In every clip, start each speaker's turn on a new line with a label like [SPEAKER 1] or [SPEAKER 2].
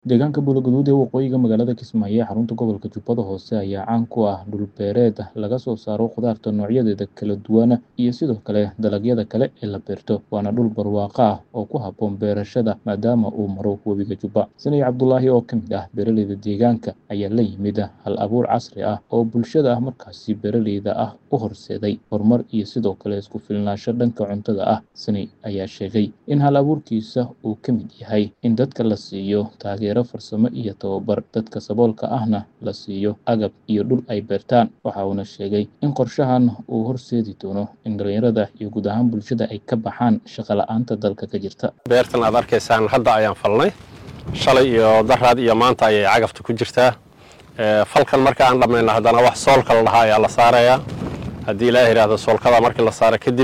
[SPEAKER 1] Deegaanka Bulogaduud ee waqooyiga magaalada Kismaayo ee xarunta gobolka Jubbada Hoose ayaa caan ku ah dhul beereed laga soo saaro khudaarta noocyadeeda kala duwan iyo sidoo kale dalagyada kale ee la beerto. Waana dhul barwaaqo ah oo ku habboon beerashada maadaama uu maro webiga Jubba. Sanay Cabdulaahi oo ka mid ah beeraleyda deegaanka ayaa la yimid hal abuur casri ah oo bulshada markaasi beeraleyda ah u horseeday horumar iyo sidoo kale isku filnaansho dhanka cuntada ah. Sanay ayaa sheegay in hal abuurkiisa uu ka mid yahay in dadka la siiyo taageero farsamo iyo tababar, dadka saboolka ahna la siiyo agab iyo dhul ay beertaan. Waxa uuna sheegay in qorshahan uu horseedi doono in dhalinyarada iyo guud ahaan bulshada ay ka baxaan shaqo la'aanta dalka ka jirta.
[SPEAKER 2] beertan aad arkaysaan hadda ayaan falnay shalay iyo daraad iyo maanta ayay cagafta ku jirtaa Ee, falkan marka aan dhammayno haddana wax soolka la dhahaa ayaa la saarayaa haddii ilaaha yidhaahdo soolkada markii la saaro kadib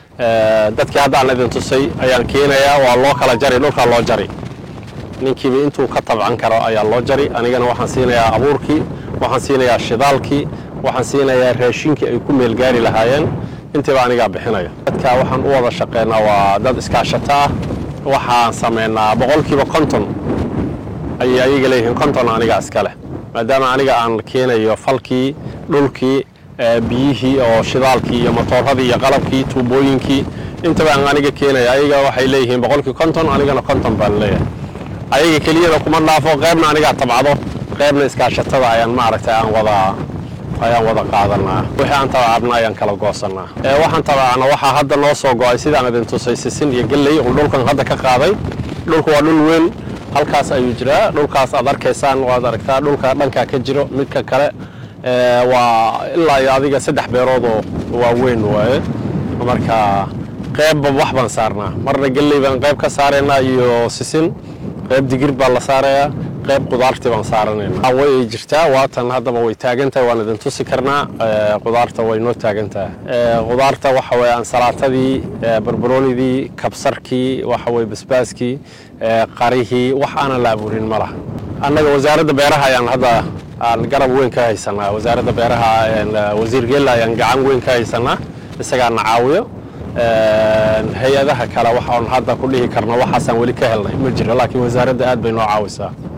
[SPEAKER 2] ee, dadkii hadda aan idin tusay ayaan keenayaa waa loo kala jari dhulkaa loo jari ninkiiba intuu ka tabcan karo ayaa loo jari anigana waxaan siinayaa abuurkii waxaan siinayaa shidaalkii waxaan siinayaa raashinkii ay ku meelgaari lahaayeen intiiba anigaa bixinaya dadka waxaan u wada shaqeynaa waa dad iskaashato ah waxaan sameynaa boqolkiiba konton ayay ayaga leeyihiin konton aniga iska leh maadaama aniga aan keenayo falkii dhulkii ee, biyihii oo shidaalkii iyo matooradii iyo qalabkii tuubooyinkii intaba aan aniga keenaya ayaga waxay leeyihiin boqolkii konton anigana konton baan leeyahay ayaga keliyada kuma dhaafo qaybna anigaa tabcado qaybna iskaashatada ayaan maaragtay aan wada ayaan wada qaadanaa wixii aan tabacabna ayaan kala goosanaa ee waxaan tabacana waxaa hadda noo soo go-ay sidaan idin tusay sisin iyo gelley uu dhulkan hadda ka qaaday dhulku waa dhul weyn halkaas ayuu jiraa dhulkaas aad arkaysaan waad aragtaa dhulka dhankaa ka jiro midka kale ee, waa ilaa iyo adiga saddex beeroodoo waaweyn waaye marka qeybba wax baan saarnaa marna gelley baan qayb ka saaraynaa iyo sisin qayb digir baa la saarayaa qayb qudaartii baan saaranaynaa way jirtaa waatan haddaba way taagan tahay waan idin tusi karnaa ee, qudaarta way noo taagan tahay Ee, qudaarta waxa weye ansalaatadii ee, barbaroonidii kabsarkii waxa weye basbaaskii ee, qarihii wax aanan la abuurin ma laha annaga wasaaradda beeraha ayaan hadda aan garab weyn ka haysanaa wasaaradda beeraha een, wasiir geella ayaan gacan weyn ka haysanaa isagaa na caawiyo Een, hay-adaha kale waxaan hadda ku dhihi karna waxaasaan weli ka helnay ma jiro laakiin wasaaradda aad bay noo caawisaa